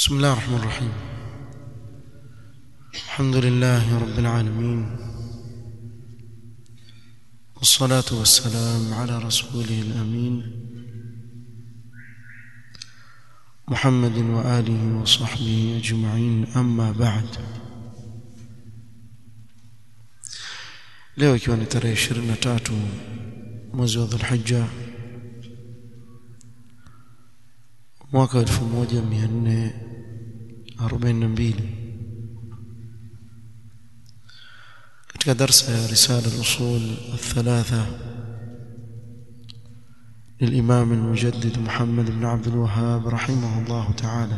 بسم الله الرحمن الرحيم الحمد لله رب العالمين والصلاة والسلام على رسوله الأمين محمد وآله وصحبه أجمعين أما بعد leo ikiwa ni tarehe 23 mwezi wa Dhulhijja mwaka 1442 katika darsa ya risala al-usul الثلاثه للإمام المجدد محمد بن عبد الوهاب رحمه الله تعالى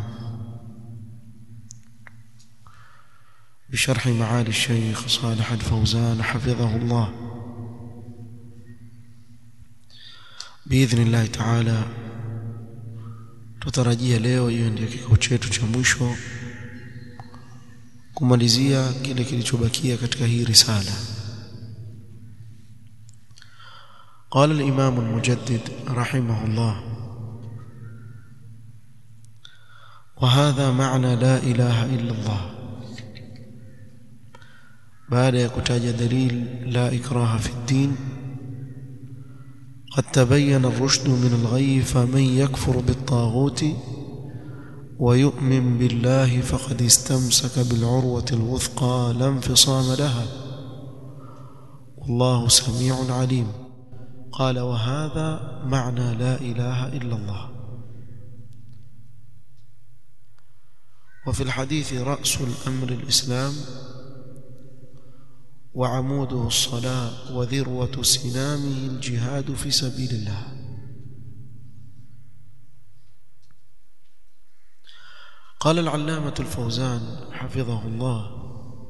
بشرح معالي الشيخ صالح الفوزان حفظه الله بإذن الله تعالى tutarajia leo hiyo ndio kikao chetu cha mwisho kumalizia kile kilichobakia katika hii risala قال الإمام المجدد رحمه الله وهذا معنى لا إله إلا الله بعد يكتاج دليل لا إكراه في الدين قد تبين الرشد من الغي فمن يكفر بالطاغوت ويؤمن بالله فقد استمسك بالعروة الوثقى لا انفصام لها والله سميع عليم قال وهذا معنى لا إله إلا الله وفي الحديث رأس الأمر الإسلام وعموده الصلاة وذروة سنامه الجهاد في سبيل الله قال العلامة الفوزان حفظه الله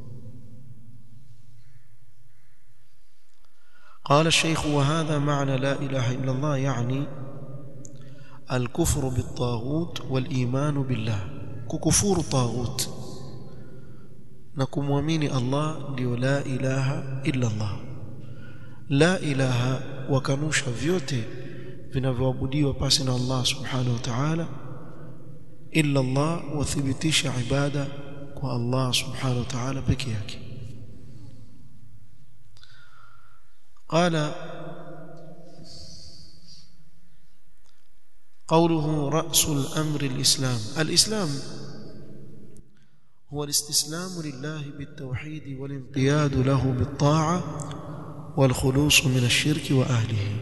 قال الشيخ وهذا معنى لا إله إلا الله يعني الكفر بالطاغوت والإيمان بالله ككفور طاغوت نكمwamini Allah ndio la ilaha illa Allah la ilaha wakanusha vyote vinavyoabudiwa pasi na Allah subhanahu wa ta'ala illa Allah wathibitisha ibada kwa Allah subhanahu wa ta'ala peke yake قال قوله رأس الأمر الإسلام الإسلام هو الاستسلام لله بالتوحيد والانقياد له بالطاعة والخلوص من الشرك وأهله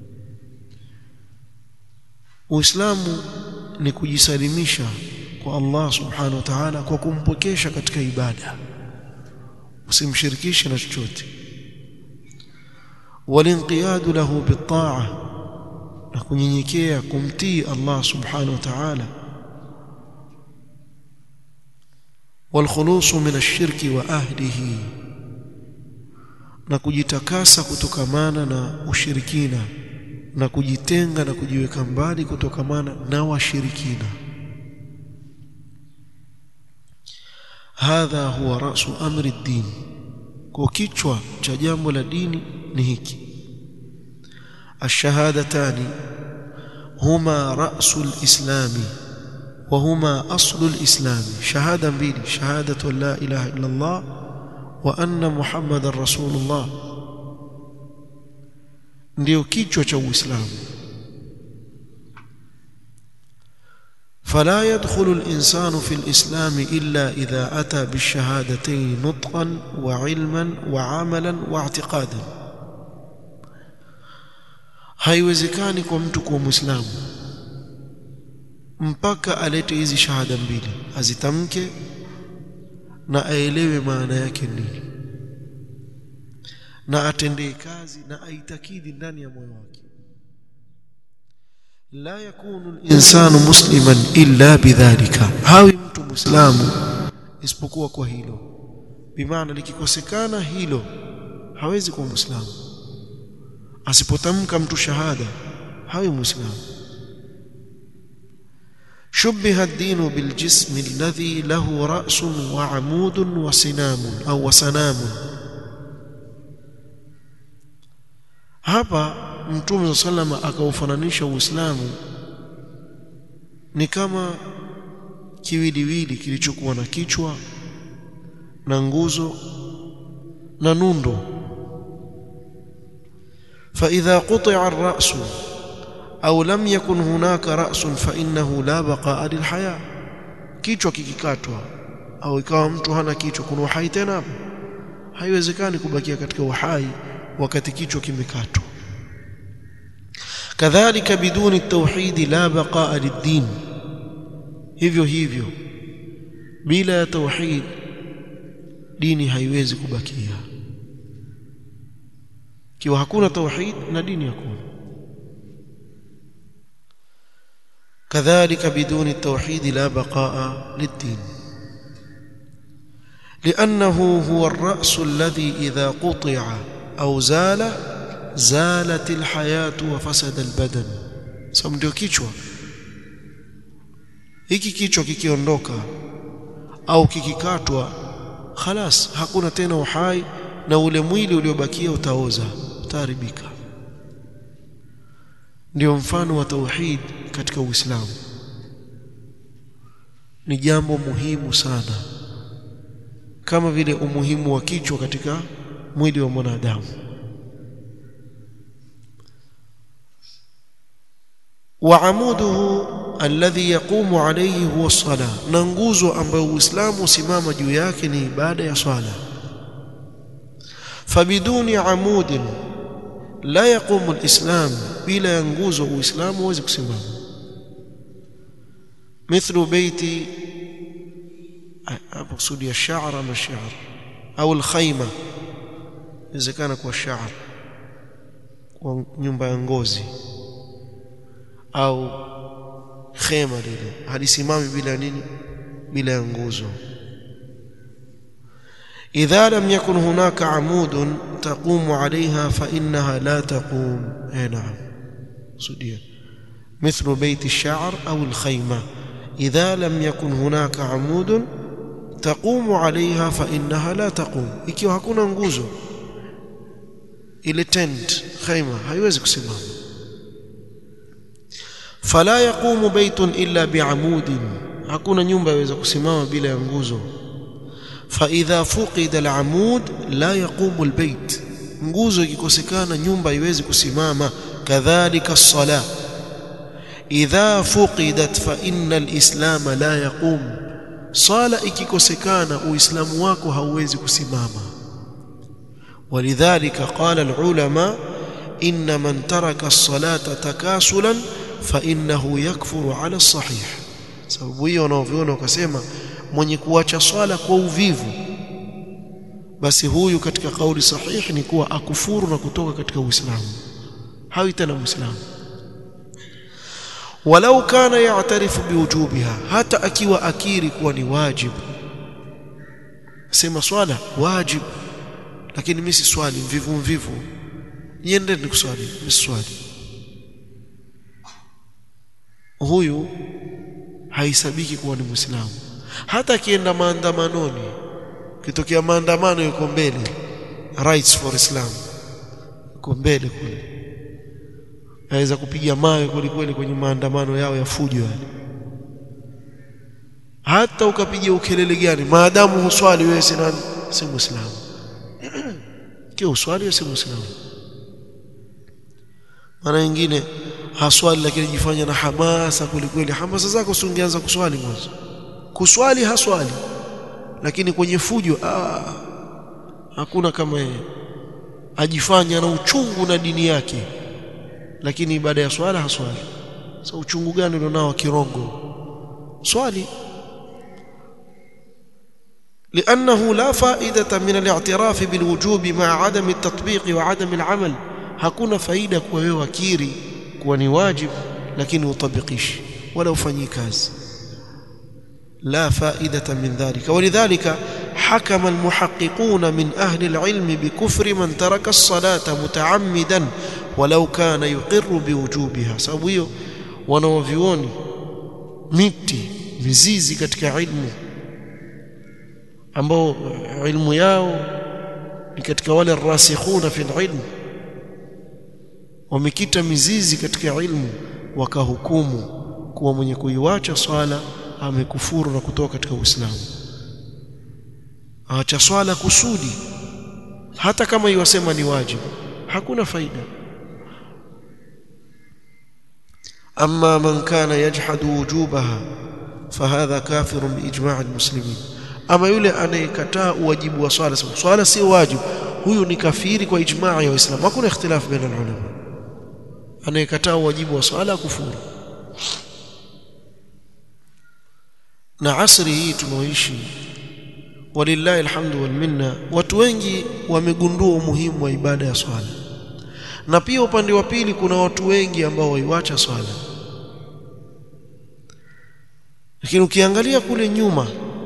Uislamu ni kujisalimisha kwa Allah subhanahu wa ta'ala kwa kumpokesha katika ibada usimshirikishe na chochote walinqiyadu lahu bitaa na kunyenyekea kumtii Allah subhanahu wa ta'ala والخلوص من الشرك واهله na kujitakasa kutokamana na ushirikina na kujitenga na kujiweka mbali kutokamana na washirikina hadha huwa rasu amri din kwa kichwa cha jambo la dini ni hiki الشهادتان هما رأس الإسلام وهما أصل الإسلام شهادة mbili شهادة لا إله إلا الله وأن محمد رسول الله ndio kichwa cha Uislamu فلا يدخل الإنسان في الإسلام إلا إذا أتى بالشهادتين نطقا وعلما وعملا واعتقادا haiwezekani kwa mtu kuwa muislamu mpaka alete hizi shahada mbili azitamke na aelewe maana yake nini na atendee kazi na aitakidi ndani ya moyo wake la yakunu al-insanu musliman illa bidhalika hawi mtu muislamu isipokuwa kwa hilo bimaana likikosekana hilo hawezi kuwa muislamu asipotamka mtu shahada hawi muislamu شبه الدين بالجسم الذي له رأس وعمود وسنام أو وسنام hapa mtume sallama akaufananisha uislamu ni kama kiwiliwili kilichokuwa na kichwa na nguzo na nundo فإذا قطع الرأس أو لم يكن هناك رأس فإنه لا بقاء للحياة kichwa kikikatwa au ikawa mtu hana kichwa kuna uhai tena hapo haiwezekani kubakia katika uhai wakati kichwa kimekatwa kadhalika biduni tauhidi la baqaa lid-din hivyo hivyo bila ya tauhid dini haiwezi kubakia kiwa hakuna tauhid na dini hakuna كذلك بدون التوحيد لا بقاء للدين لأنه هو الرأس الذي إذا قطع أو زال زالت الحياة وفسد البدن سم ndio kichwa hiki kichwa kikiondoka au kikikatwa khalas hakuna tena uhai na ule mwili uliobakia utaoza utaharibika ndio mfano wa tauhid katika Uislamu ni jambo muhimu sana kama vile umuhimu wa kichwa katika mwili wa mwanadamu وعموده الذي يقوم عليه هو الصلاة na nguzo ambayo Uislamu usimama juu yake ni ibada ya swala فبدون عمود لا يقوم الإسلام bila ya nguzo Uislamu huwezi kusimama مثل بيت hapo kusudi ya sha'r ama sha'r au alkhayma inawezekana kwa sha'r kwa nyumba ya ngozi au khema lile halisimami bila nini bila ya nguzo idha lam yakun hunaka amudun taqumu alaiha fa innaha la taqum eh naam sudia مثل بيت الشعر أو الخيمة إذا لم يكن هناك عمود تقوم عليها فإنها لا تقوم ikiwa hakuna nguzo ile tent khaima haiwezi kusimama fala yaqumu baytun illa bi'amudin hakuna nyumba yaweza kusimama bila ya nguzo fa idha fuqida al'amud la yaqumu albayt nguzo ikikosekana nyumba haiwezi kusimama kadhalika as-salah idha fuqidat fa inna al-islam la yaqum sala ikikosekana uislamu wako hauwezi kusimama ولذلك قال العلماء إن من ترك الصلاة تكاسلا فإنه يكفر على الصحيح sababu hiyo wanaoviona wakasema mwenye kuacha swala kwa uvivu basi huyu katika kauli sahihi ni kuwa akufuru na kutoka katika Uislamu hawi tena Muislamu walau kana ya'tarifu biwujubiha hata akiwa akiri kuwa ni wajibu sema swala wajibu lakini mimi si swali mvivu mvivu niende nikuswali mimi swali huyu haisabiki kuwa ni Muislamu hata akienda maandamanoni kitokea maandamano yuko mbele rights for Islam yuko mbele kule aweza kupiga mawe kweli kweli kwenye maandamano yao ya fujo yale hata ukapiga ukelele gani maadamu huswali wewe si nani si muislamu kio uswali wewe si muislamu mara nyingine haswali lakini jifanya na hamasa kweli kweli hamasa zako usingeanza kuswali mwanzo kuswali haswali lakini kwenye fujo ah, hakuna kama yeye ajifanya na uchungu na dini yake lakini ibada ya swala haswali sasa so, uchungu gani ulionao kirongo swali لأنه لا فائدة من الاعتراف بالوجوب مع عدم التطبيق وعدم العمل hakuna faida kwa wewe wakiri kuwa ni wajib lakini utabikishi wala ufanyi kazi لا فائدة من ذلك ولذلك حكم المحققون من أهل العلم بكفر من ترك الصلاة متعمدا ولو كان يقر بوجوبها sababu hiyo wanaovioni miti mizizi katika ilmu ambao ilmu yao ni katika wale rasikhuna fi ilmu wamekita mizizi katika ilmu wakahukumu kuwa mwenye kuiwacha swala amekufuru na kutoka katika Uislamu acha swala kusudi hata kama iwasema ni wajibu hakuna faida أما من كان يجحد وجوبها فهذا كافر بإجماع المسلمين أما يولي أن يكتاء واجب وصالة صالة سي واجب هو نكفير وإجماع الإسلام ما كنا اختلاف بين العلماء أن يكتاء واجب وصالة كفور na asri hii tunaoishi walillahi alhamdu wal minna watu wengi wamegundua umuhimu wa ibada ya swala na pia upande wa pili kuna watu wengi ambao waiwacha swala lakini ukiangalia kule nyuma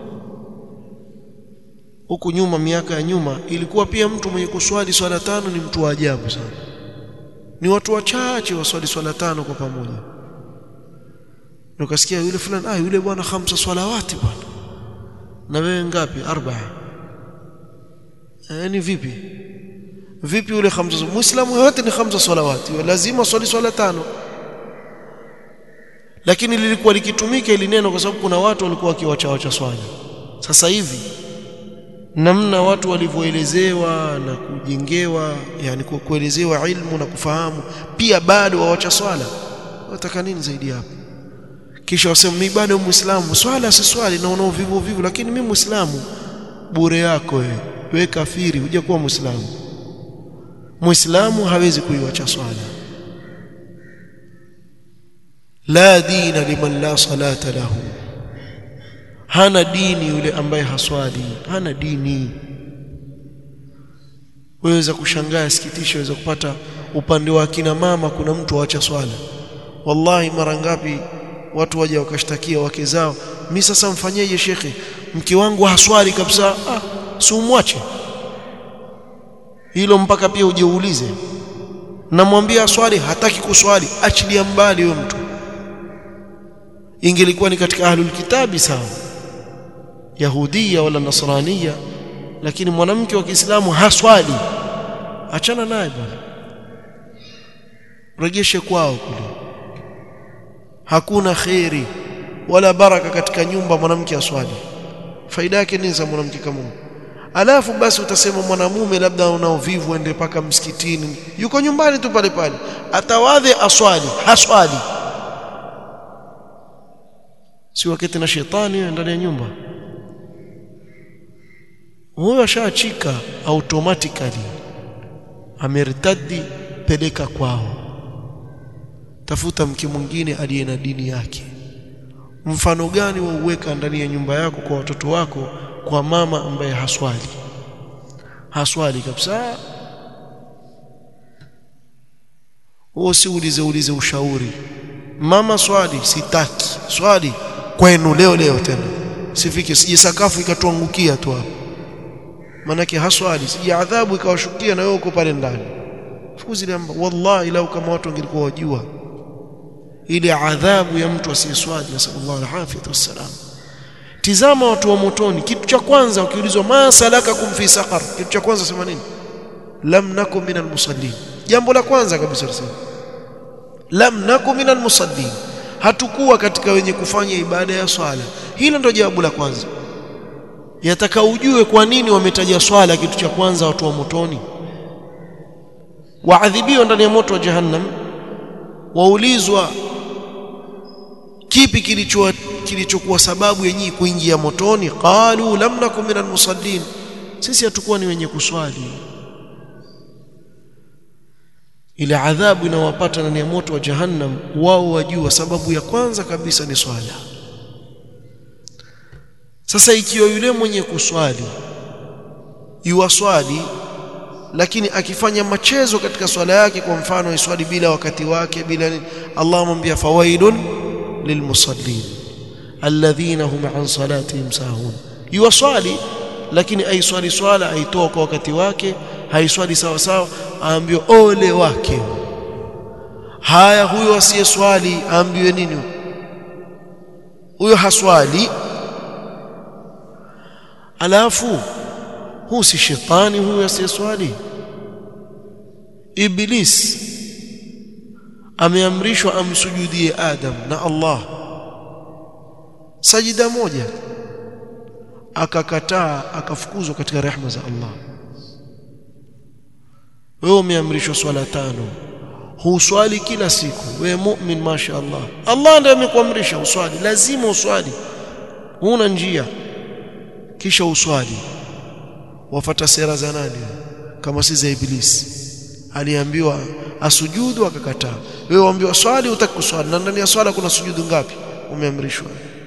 huku nyuma miaka ya nyuma ilikuwa pia mtu mwenye kuswali swala tano ni mtu wa ajabu sana ni watu wachache waswali swala tano kwa pamoja ukasikia yule fulani ah yule bwana khamsa swalawati bwana na wewe ngapi arbaa yani vipi vipi yule khamsa muislamu yote ni khamsa salawati lazima swali swala tano lakini lilikuwa likitumika ili neno kwa sababu kuna watu walikuwa wakiwacha wacha swala sasa hivi namna watu walivyoelezewa na kujengewa yani kuelezewa ilmu na kufahamu pia bado wawacha swala wataka nini zaidi hapo kisha wasema mimi bado muislamu swala si swali na unao vivu vivu lakini mimi muislamu bure yako wewe wewe kafiri huja kuwa muislamu muislamu hawezi kuiwacha swala la dina liman la salata lahu hana dini yule ambaye haswali hana dini waweza kushangaa sikitisho waweza kupata upande wa kina mama kuna mtu waacha swala wallahi mara ngapi watu waje wakashtakia wake zao mimi sasa mfanyeje shekhe mke wangu haswali kabisa ah si umwache hilo mpaka pia ujiulize namwambia swali hataki kuswali achilia mbali huyo mtu ingelikuwa ni katika ahlul kitabi sawa yahudia wala nasrania lakini mwanamke wa Kiislamu haswali achana naye bwana rejeshe kwao kule hakuna khairi wala baraka katika nyumba mwanamke aswali faida yake nini za mwanamke kama huyo alafu basi utasema mwanamume labda una uvivu ende paka msikitini yuko nyumbani tu pale pale atawadhe aswali haswali si wakati na shetani ndani ya nyumba huyo ashaachika automatically amertadi peleka kwao tafuta mke mwingine aliye na dini yake mfano gani wa uweka ndani ya nyumba yako kwa watoto wako kwa mama ambaye haswali haswali kabisa huo si ulize ulize ushauri mama swali sitaki swali kwenu leo leo tena sifike sije sakafu ikatuangukia tu hapo manake haswali sije adhabu ikawashukia na wewe uko pale ndani fukuzi wallahi lau kama watu wangelikuwa wajua ile adhabu ya mtu asiyeswali nasallallahu alafiyatu wassalam tizama watu wa motoni kitu cha kwanza ukiulizwa ma salakakum fi saqar kitu cha kwanza sema nini lam nakum minal musallin jambo la kwanza kabisa tuseme lam nakum minal musallin hatukuwa katika wenye kufanya ibada ya swala hilo ndio jawabu la kwanza yataka ujue kwa nini wametaja swala kitu cha kwanza watu wa motoni waadhibiwa ndani ya moto wa jahannam waulizwa kipi kilicho kilichokuwa sababu yenyewe kuingia motoni qalu lam nakum minal musallin sisi hatukuwa ni wenye kuswali ile adhabu inawapata ndani ya moto wa jahannam wao wajua sababu ya kwanza kabisa ni swala sasa ikiwa yule mwenye kuswali yuwaswali lakini akifanya machezo katika swala yake kwa mfano iswali bila wakati wake bila nini Allah amwambia fawailun lilmusallin alladhina hum an salatihim sahun yuwaswali lakini aiswali swala aitoa kwa wakati wake haiswali sawa sawa aambiwe ole wake haya huyo asiyeswali aambiwe nini huyo haswali alafu huu si shetani huyu asiyeswali iblis ameamrishwa amsujudie adam na Allah sajida moja akakataa akafukuzwa katika rehema za Allah wewe umeamrishwa swala tano huswali kila siku wewe mu'min masha Allah Allah ndiye amekuamrisha uswali lazima uswali huna njia kisha uswali wafata sera za nani kama si za ibilisi aliambiwa asujudu akakataa wewe waambiwa swali utaki kuswali na ndani ya swala kuna sujudu ngapi umeamrishwa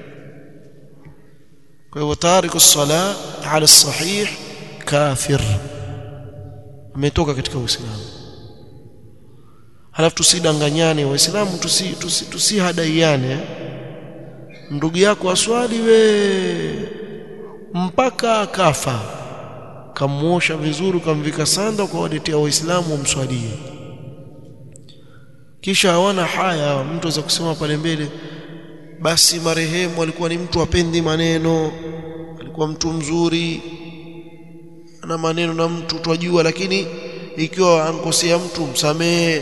kwa hivyo tariku sala ala sahih kafir ametoka katika uislamu halafu tusidanganyane waislamu tusihadaiane tusi, tusi, tusi ndugu yako aswali we mpaka akafa kamuosha vizuri kamvika sanda kwa waletea waislamu wamswalie kisha hawana haya mtu aweza kusema pale mbele basi marehemu alikuwa ni mtu apendi maneno alikuwa mtu mzuri ana maneno na mtu twajua lakini ikiwa ankosea mtu msamehe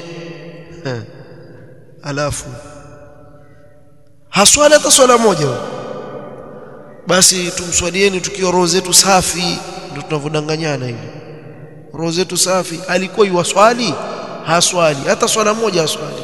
alafu haswali hata swala moja basi tumswalieni tukiwa roho zetu safi ndio tunavodanganyana hivi roho zetu safi alikuwa yuwaswali haswali hata swala moja haswali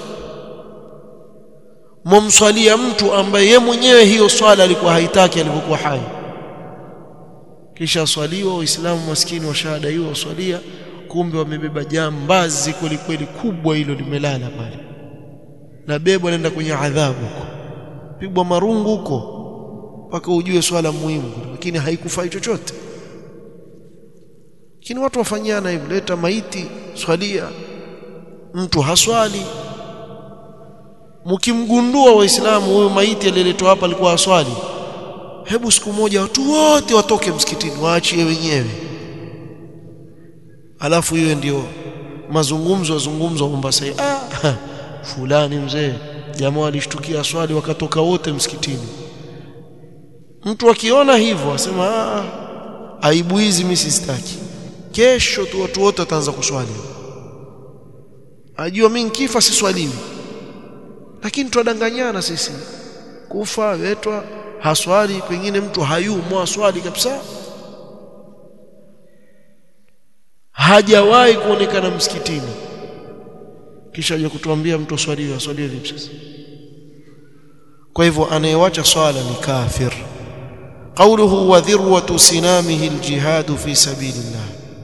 mumswalia mtu ambaye ye mwenyewe hiyo swala alikuwa haitaki alipokuwa hai kisha swaliwa waislamu maskini wa shahada hiyo waswalia kumbe wamebeba jambazi kweli kweli kubwa hilo limelala pale na bebwa nenda kwenye adhabu huko pigwa marungu huko mpaka ujue swala muhimu lakini haikufai chochote lakini watu wafanyiana hivyo leta maiti swalia mtu haswali mkimgundua waislamu huyo maiti aliyeletwa hapa alikuwa haswali hebu siku moja watu wote watoke msikitini waachie wenyewe alafu hiyo ndio mazungumzo yazungumzwa Mombasa ah fulani mzee jamaa alishtukia swali wakatoka wote msikitini mtu akiona hivyo asema ah aibu hizi mimi sistaki kesho tu watu wote wataanza kuswali ajua mimi nikifa siswaliwi lakini twadanganyana sisi kufa wetwa haswali pengine mtu hayumwa swali kabisa hajawahi kuonekana msikitini kisha aje kutuambia mtu swaliwe aswalie vipi sasa kwa hivyo anayewacha swala ni kafir قوله وذروة سنامه الجهاد في سبيل الله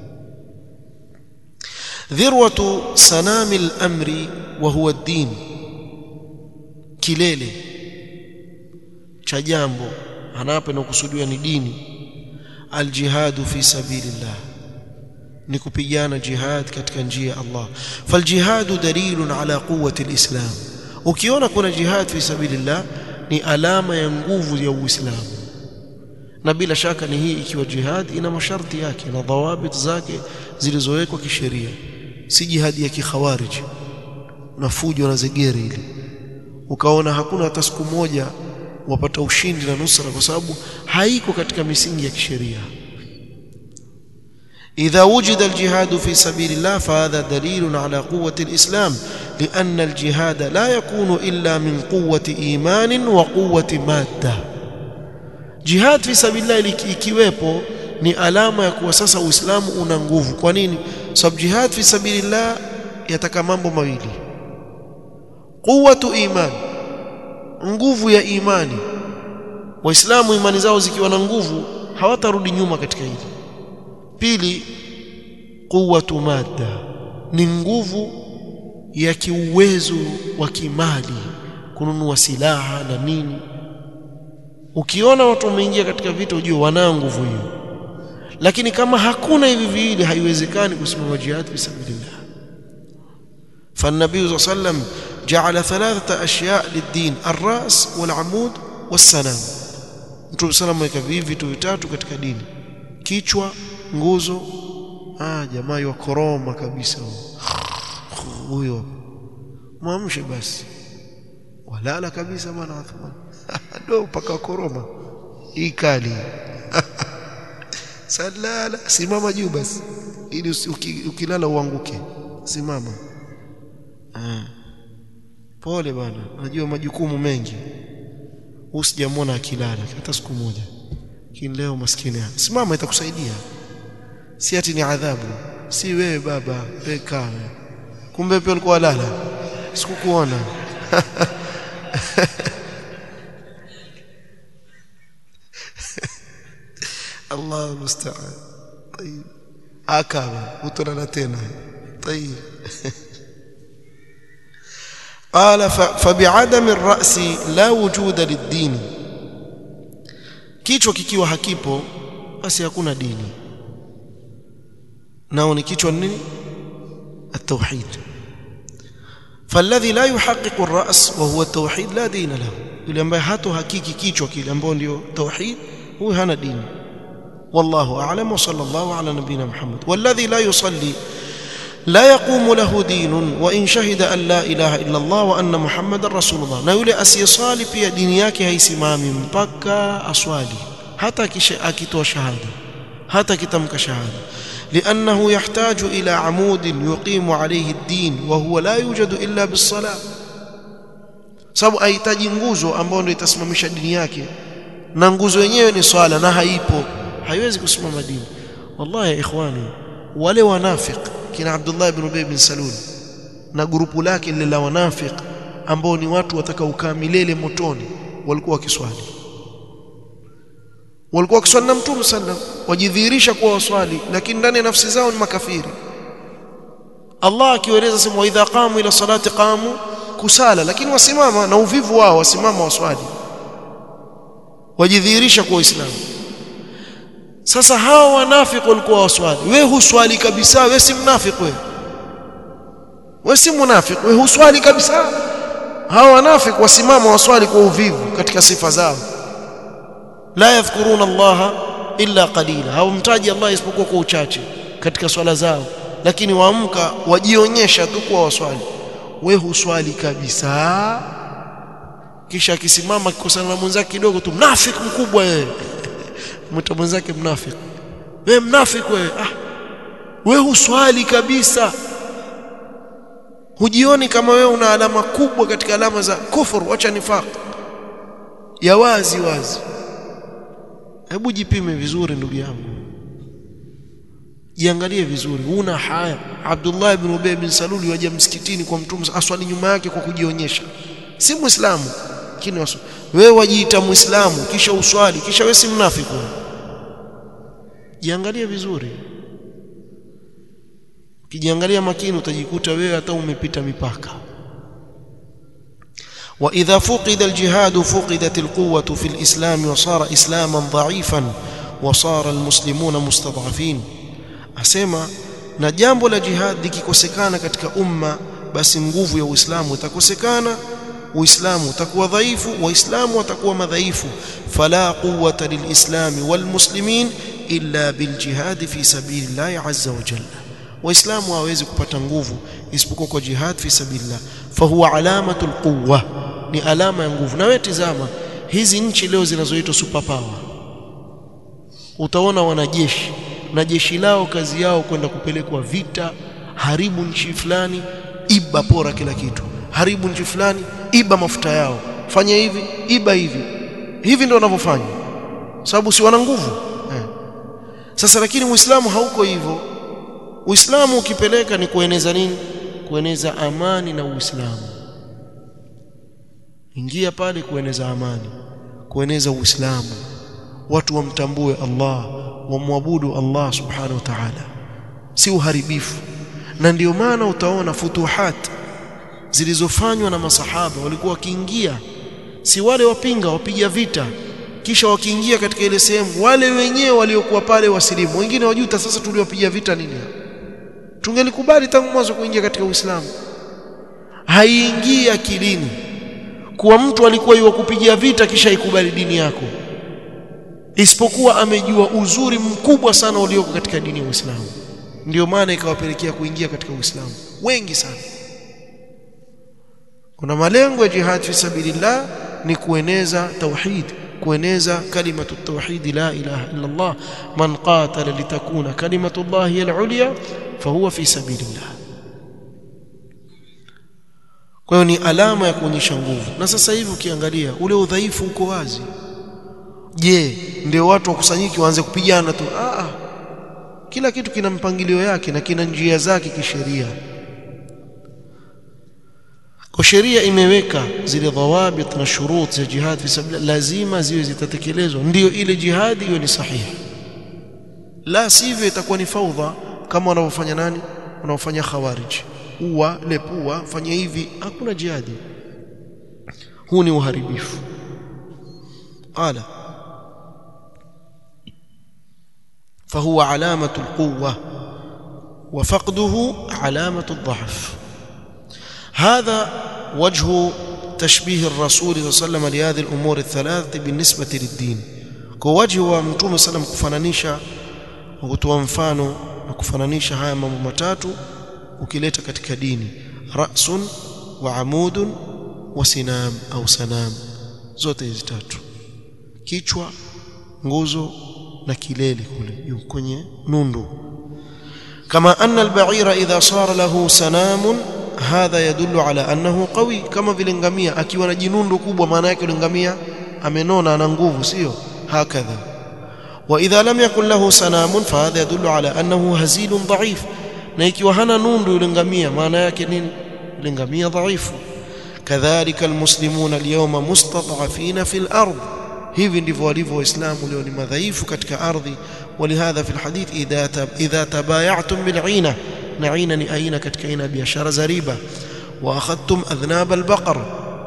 ذروة سنام الأمر وهو الدين kilele cha jambo anapo inakusudiwa ni dini aljihadu fi sabilillah ni kupigana jihad katika njia ya Allah faljihadu dalilun ala quwwati alislam ukiona kuna jihad fi sabilillah ni alama ya nguvu ya uislamu na bila shaka ni hii ikiwa jihad ina masharti yake na dhawabit zake zilizowekwa kisheria si jihadi ya kikhawarij na fujo na zegere ile ukaona hakuna hata siku moja wapata ushindi na nusra kwa sababu haiko katika misingi ya kisheria إذا وجد الجهاد في سبيل الله فهذا دليل على قوة الإسلام لأن الجهاد لا يكون إلا من قوة إيمان وقوة مادة جهاد في سبيل الله ikiwepo ni alama ya kuwa sasa Uislamu una nguvu. Kwa nini? Sababu jihad fi sabilillah yataka mambo mawili. Quwwatu iman, nguvu ya imani. Waislamu imani zao zikiwa na nguvu hawatarudi nyuma katika hili. Pili, quwwatu madda, ni nguvu ya kiuwezo wa kimali, kununua silaha na nini. Ukiona watu wameingia katika vita, ujue wanao nguvu hiyo lakini kama hakuna hivi viwili haiwezekani kusimama jihad fi sabilillah فالنبي صلى الله عليه وسلم جعل ثلاثة أشياء للدين الرأس والعمود والسنام Mtume sallam ameweka vitu vitatu katika dini kichwa nguzo ah jamaa wa koroma kabisa huyo mwamshe basi walala kabisa bwana Uthman ndo paka koroma hii kali salala simama juu basi ili ukilala uanguke simama ah. pole bwana najua majukumu mengi usijamwona akilala hata siku moja lakini leo maskini simama itakusaidia si ati ni adhabu si wewe baba wewe kaa kumbe pia ulikuwa lala sikukuona الله المستعان طيب akaba utolala tena طيب قال فبعدم الراس لا وجود للدين kichwa kikiwa hakipo basi hakuna dini nao ni kichwa nini التوحيد فالذي لا يحقق الراس وهو التوحيد لا دين له yule ambaye hato hakiki kichwa kile ambao ndio tauhid huyo hana dini والله أعلم وصلى الله على نبينا محمد والذي لا يصلي لا يقوم له دين وإن شهد أن لا إله إلا الله وأن محمد رسول الله na yule asiyesali pia dini yake haisimami mpaka aswali hata akitoa shahada hata akitamka shahada لأنه يحتاج إلى عمود يقيم عليه الدين وهو لا يوجد إلا بالصلاة sababu ahitaji nguzo ambayo ndio itasimamisha dini yake na nguzo yenyewe ni swala na haipo haiwezi kusimama dini wallahi ya ikhwani wale wanafiq kina Abdullah ibn Ubay bin Salul na grupu lake lile la wanafiq ambao ni watu watakaokaa milele motoni walikuwa wakiswali walikuwa wakiswali na Mtume sallam wajidhihirisha kuwa waswali lakini ndani ya nafsi zao ni makafiri Allah akieleza sema wa idha qamu ila salati qamu kusala lakini wasimama na uvivu wao wasimama waswali wajidhihirisha kuwa waislamu sasa hawa wanafiki walikuwa waswali we huswali kabisa we si mnafiki we we si munafiki we huswali kabisa hawa wanafiki wasimama waswali kwa uvivu katika sifa zao la yadhkuruna Allah illa qalila hawamtaji Allah isipokuwa kwa uchache katika swala zao lakini waamka wajionyesha tu kwa waswali we huswali kabisa kisha akisimama akikosana na mwenzake kidogo tu mnafiki mkubwa wewe mwita mwenzake mnafiki wewe mnafiki wewe ah wewe huswali kabisa hujioni kama wewe una alama kubwa katika alama za kufuru acha nifaq ya wazi wazi hebu jipime vizuri ndugu yangu jiangalie vizuri una haya Abdullah ibn Ubay bin Salul waje msikitini kwa mtume aswali nyuma yake kwa kujionyesha si muislamu lakini wewe wajiita muislamu kisha uswali kisha wewe si mnafiki jiangalie vizuri ukijiangalia makini utajikuta wewe hata umepita mipaka واذا فقد الجهاد فقدت القوه في الاسلام وصار اسلاما ضعيفا وصار المسلمون مستضعفين asema na jambo la jihad likikosekana katika umma basi nguvu ya uislamu itakosekana uislamu utakuwa dhaifu waislamu watakuwa madhaifu fala quwwata lilislami walmuslimin illa biljihad fi sabilillah azza wa jalla waislamu hawezi kupata nguvu isipokuwa kwa jihad fi sabilillah fahuwa alamatul quwwa ni alama ya nguvu na wewe tizama hizi nchi leo zinazoitwa superpower utaona wanajeshi na jeshi lao kazi yao kwenda kupelekwa vita haribu nchi fulani iba pora kila kitu haribu nchi fulani iba mafuta yao fanya hivi iba hivi hivi ndio wanavyofanya sababu si wana nguvu eh. sasa lakini uislamu hauko hivyo uislamu ukipeleka ni kueneza nini kueneza amani na uislamu ingia pale kueneza amani kueneza uislamu watu wamtambue Allah wamwabudu Allah subhanahu wa ta'ala si uharibifu na ndio maana utaona futuhat zilizofanywa na masahaba walikuwa wakiingia si wale wapinga wapiga vita kisha wakiingia katika ile sehemu wale wenyewe waliokuwa pale wasilimu wengine wajuta sasa tuliwapiga vita nini tungelikubali tangu mwanzo kuingia katika Uislamu haiingii akilini kuwa mtu alikuwa yuwakupigia vita kisha ikubali dini yako isipokuwa amejua uzuri mkubwa sana ulioko katika dini ya Uislamu ndio maana ikawapelekea kuingia katika Uislamu wengi sana kuna malengo ya jihad fi sabilillah ni kueneza tauhid kueneza kalimatu tauhid la ilaha illa Allah man qatala litakuna kalimatu Allah hiya al-ulya fahuwa fi sabilillah kwa hiyo ni alama ya kuonyesha nguvu na sasa hivi ukiangalia ule udhaifu uko wazi je ndio watu wakusanyiki waanze kupigana tu ah kila kitu kina mpangilio yake na kina njia zake kisheria kwa sheria imeweka zile dhawabit na shurut za jihad fi sabilillah lazima ziwe zitatekelezwa ndio ile jihadi hiyo ni sahihi la sivyo itakuwa ni faudha kama wanavyofanya nani wanaofanya khawarij uwa lepua fanya hivi hakuna jihadi huu ni uharibifu qala فهو علامة القوة وفقده علامة الضعف هذا وجه تشبيه الرسول صلى الله عليه وسلم لهذه الأمور الثلاثة بالنسبة للدين كوجه ومتوم صلى الله عليه وسلم kufananisha kutoa mfano na kufananisha haya mambo matatu ukileta katika dini ra'sun wa amudun wa sinam au sanam zote hizi tatu kichwa nguzo na kilele kule juu kwenye nundu kama anna al-ba'ira idha sara lahu sanamun hadha yadullu ala annahu qawi kama vile ngamia akiwa na jinundu kubwa maana yake ngamia amenona ana nguvu sio hakadha wa idha lam yakun lahu sanamun fahadha yadullu ala annahu hazilun dha'if na ikiwa hana nundu yule ngamia maana yake nini yule ngamia dhaifu kadhalika almuslimuna alyawma mustad'afina fil ardh hivi ndivyo walivyo waislamu leo ni madhaifu katika ardhi walihadha fi alhadith idha tab, idha tabaya'tum bil'ina na aina ni aina katika aina biashara za riba wa akhadtum adhnab albaqar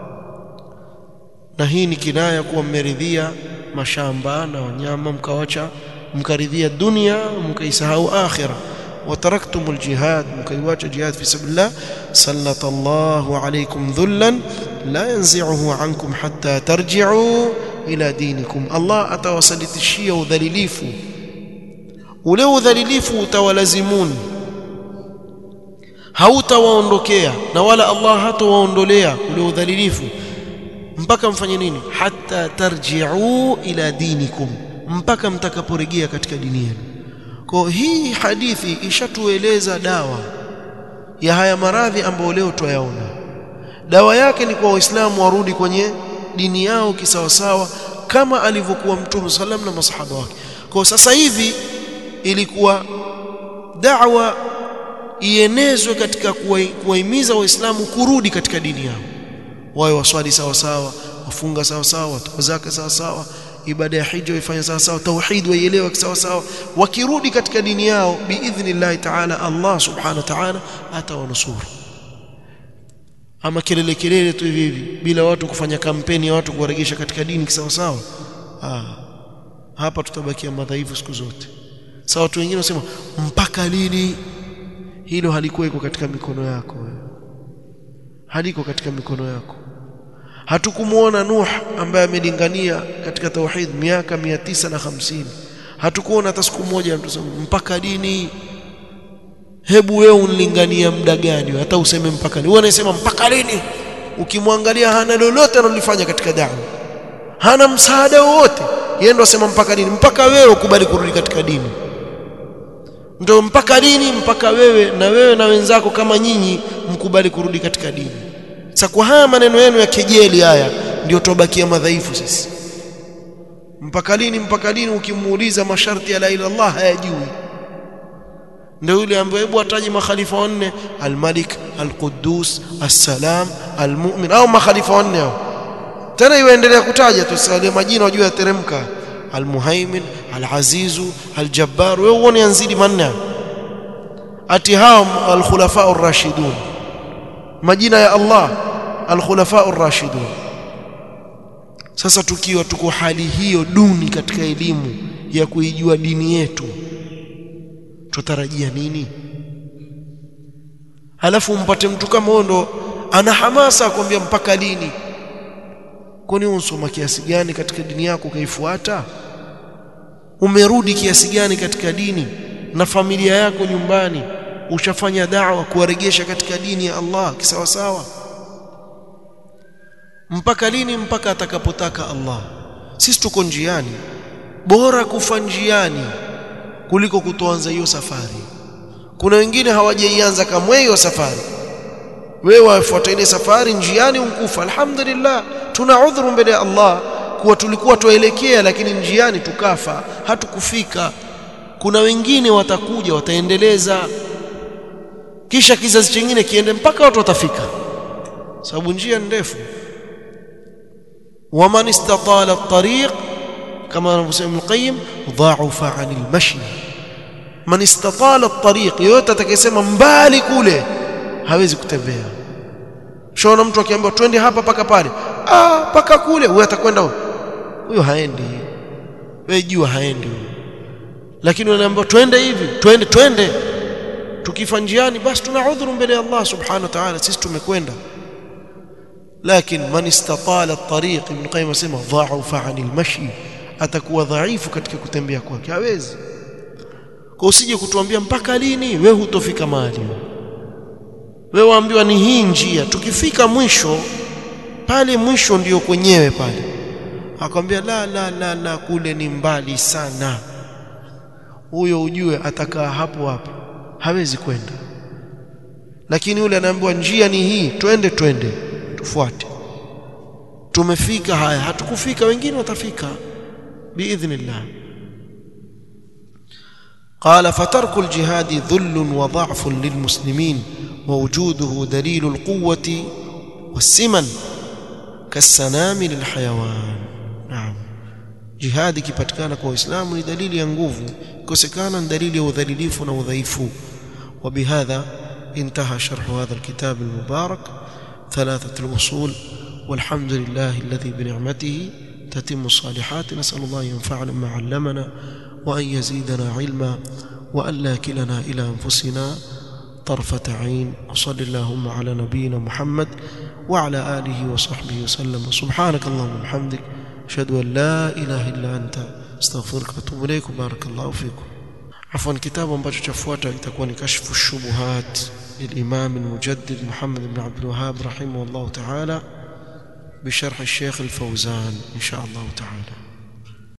na hii ni kinaya kuwa mmeridhia mashamba na wanyama mkawacha mkaridhia dunia mkaisahau akhira وتركتم الجهاد مكيواج جهاد في سبيل الله سلط الله عليكم ذلا لا ينزعه عنكم حتى ترجعوا ila dinikum Allah atawasalitishia udhalilifu ule udhalilifu utawalazimuni hautawaondokea na wala Allah hatawaondolea ule udhalilifu mpaka mfanye nini hatta tarji'u ila dinikum mpaka mtakaporejea katika dini yenu kwa hii hadithi ishatueleza dawa ya haya maradhi ambayo leo twayaona dawa yake ni kwa waislamu warudi kwenye dini yao kisawasawa kama alivyokuwa mtume sallam na masahaba wake kwa sasa hivi ilikuwa da'wa ienezwe katika kuwahimiza waislamu kurudi katika dini yao wawe waswali sawa sawa wafunga sawa sawa watoa zaka sawa sawa ibada ya hija waifanye sawa sawa tauhid waielewe sawa sawa wakirudi katika dini yao biidhnillah ta'ala Allah subhanahu wa ta'ala atawanusuru ama kelele kelele tu hivi hivi bila watu kufanya kampeni ya watu kuwaregesha katika dini kisawa sawa ah hapa tutabakia madhaifu siku zote sawa watu wengine wasema mpaka lini hilo halikuweko katika mikono yako haliko katika mikono yako hatukumuona Nuh ambaye amelingania katika tauhid miaka 950 hatukuona hata siku moja mtu mpaka lini hebu wewe unlingania muda gani hata useme mpaka lini wewe unasema mpaka lini ukimwangalia hana lolote analofanya katika dawa hana msaada wowote yeye ndo asema mpaka lini mpaka wewe ukubali kurudi katika dini ndio mpaka lini mpaka wewe na wewe na wenzako kama nyinyi mkubali kurudi katika dini sasa kwa haya maneno yenu ya kejeli haya ndio tobakia madhaifu sisi mpaka lini mpaka lini ukimuuliza masharti ya la ilaha illallah hayajui ndio yule ambaye hebu ataje makhalifa wanne al-Malik al-Quddus as-Salam al-Mu'min au makhalifa wanne hao tena iwaendelea kutaja tu sale majina wajua yateremka al-Muhaimin al-Azizu al-Jabbar wewe uone yanzidi manne ati hao al-Khulafa ar-Rashidun majina ya Allah al-Khulafa ar-Rashidun sasa tukiwa tuko hali hiyo duni katika elimu ya kuijua dini yetu tutarajia nini halafu mpate mtu kama huyo ndo ana hamasa akwambia mpaka lini kwani unsoma kiasi gani katika dini yako ukaifuata umerudi kiasi gani katika dini na familia yako nyumbani ushafanya da'wa kuwaregesha katika dini ya Allah kisawa sawa mpaka lini mpaka atakapotaka Allah sisi tuko njiani bora kufa njiani kuliko kutoanza hiyo safari kuna wengine hawajaianza kamwe hiyo safari wewe wafuata ile safari njiani unkufa alhamdulillah tuna udhuru mbele ya Allah kuwa tulikuwa tuelekea lakini njiani tukafa hatukufika kuna wengine watakuja wataendeleza kisha kizazi chingine kiende mpaka watu watafika sababu njia ndefu waman istatala at-tariq kama anavyosema Ibn Qayyim dha'ufa 'anil mashi man istatala at-tariq yote atakayesema mbali kule hawezi kutembea shona mtu akiambiwa twende hapa paka pale ah paka kule huyo atakwenda huyo haendi wewe jua haendi huyo lakini unaambiwa twende hivi twende twende tukifa njiani basi tuna udhuru mbele ya Allah subhanahu wa ta'ala sisi tumekwenda lakini man istatala at-tariq ibn qayyim asema dha'ufa 'anil mashi atakuwa dhaifu katika kutembea kwake hawezi kwa usije kutuambia mpaka lini wewe hutofika mahali wewe waambiwa ni hii njia tukifika mwisho pale mwisho ndiyo kwenyewe pale akwambia la la la la kule ni mbali sana huyo ujue atakaa hapo hapo hawezi kwenda lakini yule anaambiwa njia ni hii twende twende tufuate tumefika haya hatukufika wengine watafika biidhnillah قال فترك الجهاد ذل وضعف للمسلمين ووجوده دليل القوة والسمن كالسنام للحيوان نعم jihadi ikipatikana kwa Uislamu ni dalili ya nguvu ikosekana ni dalili ya udhalilifu na udhaifu وبهذا انتهى شرح هذا الكتاب المبارك ثلاثة الأصول والحمد لله الذي بنعمته تتم الصالحات نسأل الله ينفعنا ما علمنا وأن يزيدنا علما وأن لا كلنا إلى أنفسنا طرفة عين وصل اللهم على نبينا محمد وعلى آله وصحبه وسلم سبحانك اللهم وبحمدك أشهد أن لا إله إلا أنت استغفرك وأتوب إليك بارك الله فيكم عفوا كتاب ambacho chafuata itakuwa ni kashfu shubuhat للإمام المجدد محمد بن عبد الوهاب رحمه الله تعالى بشرح الشيخ الفوزان إن شاء الله تعالى